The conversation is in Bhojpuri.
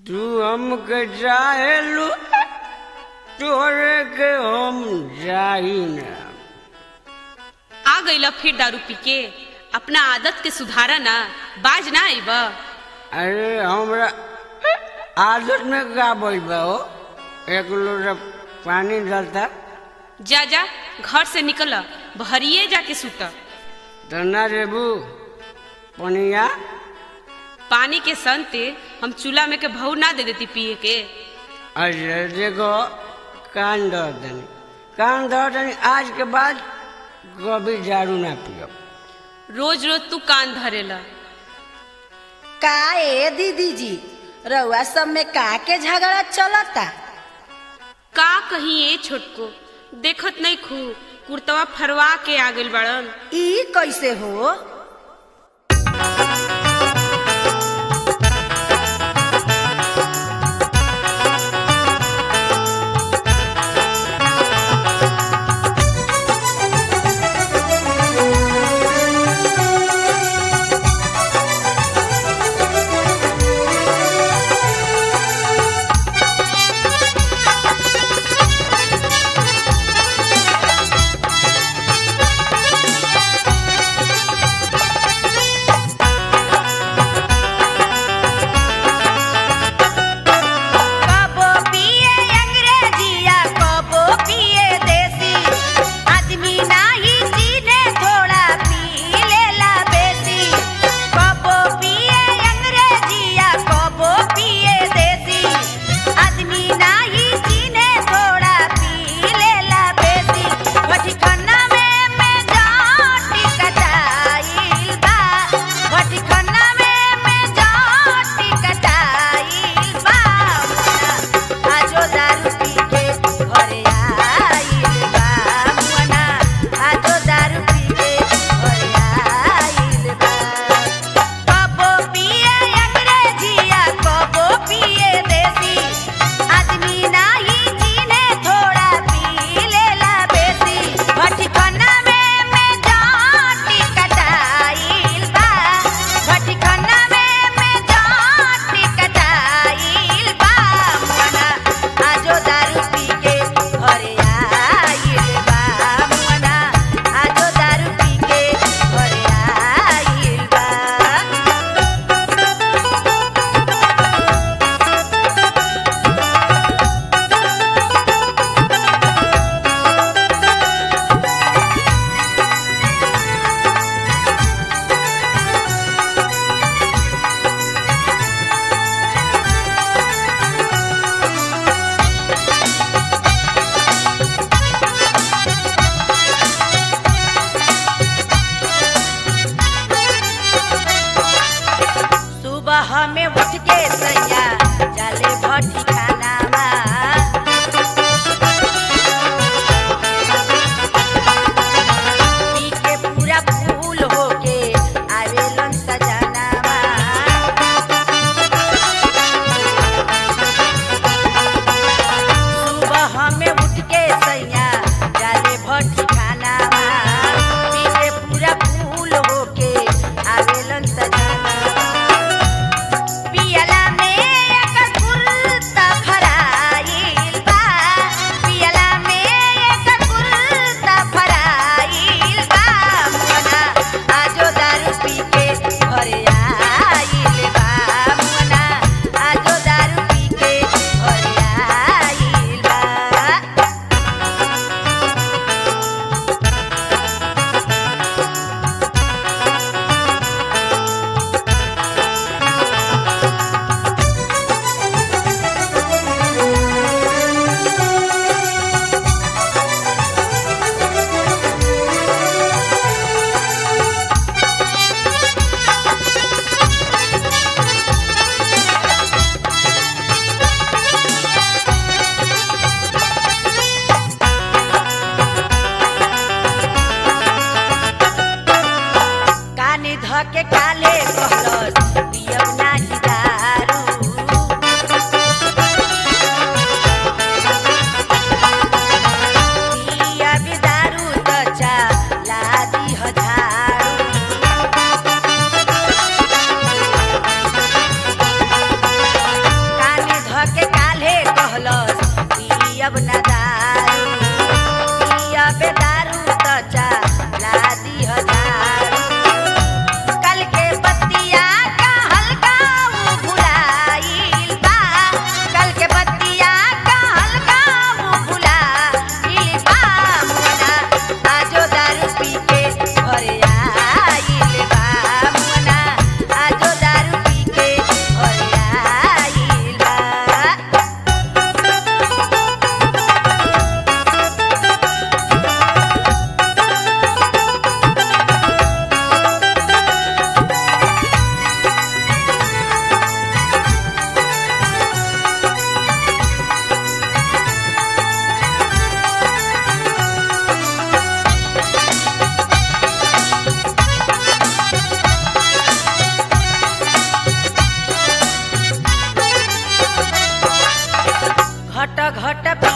तू हमके चाहेलू तोरे के हम चाही ना आ गईला फिर दारू पी के अपना आदत के सुधारा ना बाज ना आईब अरे हमरा आदत में का बोल बा हो एक लोटा पानी डालता जा जा घर से निकल भरिए जाके सुत तो ना रेबू पनिया पानी के संते हम चूल्हा में के भऊ ना दे देती पिए के अरे देखो कान धर दनी कान धर दनी आज के बाद कभी दारू ना पियो रोज रोज तू कान धरेला का ए दीदी जी रउआ सब में का के झगड़ा चलता का कहीं ए छोटको देखत नहीं खू कुर्तवा फरवा के आ गइल बड़न ई कैसे हो कबो पिए अंग्रेजिया कबो पिए देसी आदमी नाही जीने थोड़ा पी लेला बेसी कबो पिए अंग्रेजिया कबो पिए देसी आदमी नाही जीने थोड़ा पी लेला बेसी वठी खन्ना में मैं जाटी कटाइल बा वठी खन्ना में मैं जाटी कटाइल बा आजो दारू पी के घरे आइल बा मुअना आजो दारू पी के घरे आइल बा कबो पिए अंग्रेजिया कबो पिए देसी आदमी नाही जीने थोड़ा पी लेला बेसी भट्टी खन्ना में मैं जाटी कटाइल बा भट्टी खन्ना में मैं जाटी कटाइल बा मुअना आजो दारू पी के घरे आइल बा मुअना आजो दारू पी के घरे आइल बा सुबह में उठ के सैया चले भट्टी खानावा पी के पूरा फूल होके आवेलन सजनावा सुबह में उठ के सैया चले भट्टी खानावा पी के पूरा फूल होके आवेलन सजनावा पियला में एक कुर्ता घट पे